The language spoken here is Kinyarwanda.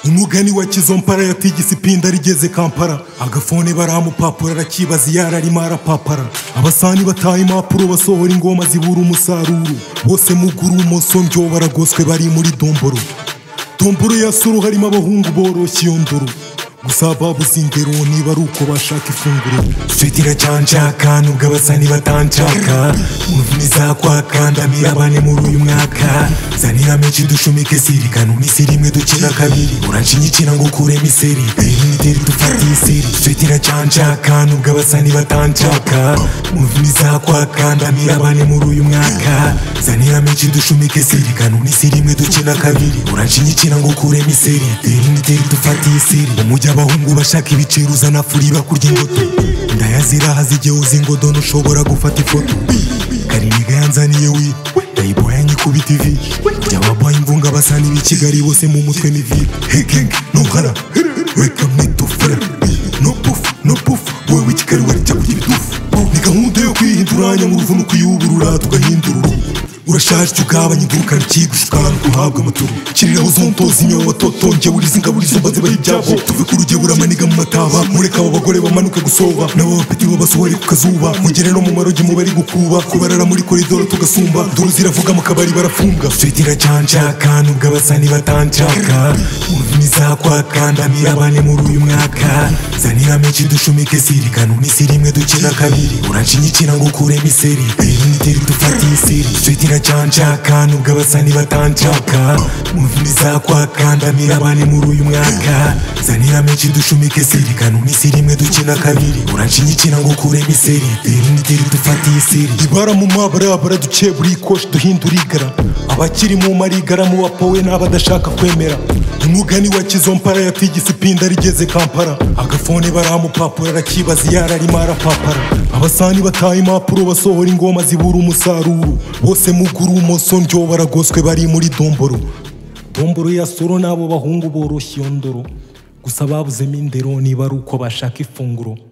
umugani wa kizompara yatigise ipinda rigeze kampara agafone baramupapura arakibaza iyo ararimo arapapara abasani bataha impapuro basohora ingoma zibura umusaruro bose muguru bumoso ndyo baragoswe bari muri domboro domboro ya soro harimo abahungu boroshye iyo ndoro gusa babuze ingero niba ari uko bashaka ifunguro fitira cyanshaka nubwo abasani batanshaka umuvuni zakwakandamira bane muri uyu mwaka zanira menshi dushumike sirikana umisi rimwe dukina kabiri uranshinyikira ngo ukuremo iseri iriniteri dufatiye iseri fitira cyanshaka nubwo abasani batanshaka umuvuni zakwakandamira bane muri uyu mwaka zanira menshi dushumike sirikana umisi rimwe dukina kabiri uranshinyikira ngo ukuremo iseri iriniteri dufatiye iseri umujya abahungu bashaka ibiciro uzana furi bakurya ingoto ndayaziraha zigihe uzi ingodo ntushobora gufata ifoto kariniga yanzaniye we ndayiboya nyikubita ivi by'ababoye imvunga basa n'ibi kigali bose mu mutwe ni vibe heking no hara wake up need to flare no puff no puff wowe w'ikigali wari cyakurya ibidufu ni gahunda yo kwihindura nyamuruvuna no ukuyuburura tugahindura uruhu urashaje icyo ugabanya idukana ikigushukana guhabwa amaturu kirira uzontoza inyobo totonge urizi ingabo urizo mbaze bahe ibyabo tuve ku rugero uramaniga mu mataba mureka abo bagore bamanuke gusoba nabo bapeti babasohore ku kazuba mugere no mu marogi mu bari gukuba kubarara muri koridoro tugasumba nduru ziravuga mu kabari barafunga fitira cyanshaka nubwo abasani batanshaka umuvuni zakwakandamira bane muri uyu mwaka zanira menshi dushumike sirikana umisi rimwe dukina kabiri uranshinyikira ngo ukuremo iseri iriniteri dufatiye iseri fitira cyanshaka nubwo abasani batanshaka muvuni zakwakandamira bane muri uyu mwaka zanira menshi dushumike sirikana umisi rimwe dukina kabiri uranshinyikira ngo ukuremo iseri iriniteri dufatiye iseri ibara mu mabarabara duciye buri koshi duhindura igara abakiri mu marigara mu bapowe n'abadashaka kwemera umugani wa kizompara yatigise ipinda rigeze kampara agafone baramupapura arakibaza iyo ararimo arapapara abasani bataha impapuro basohora ingoma zibura umusaruro bose muguru bumoso ndyo baragoswe bari muri domboro domboro ya soro n'abo bahungu boroshye iyo ndoro gusa babuzemo indero niba ari uko bashaka ifunguro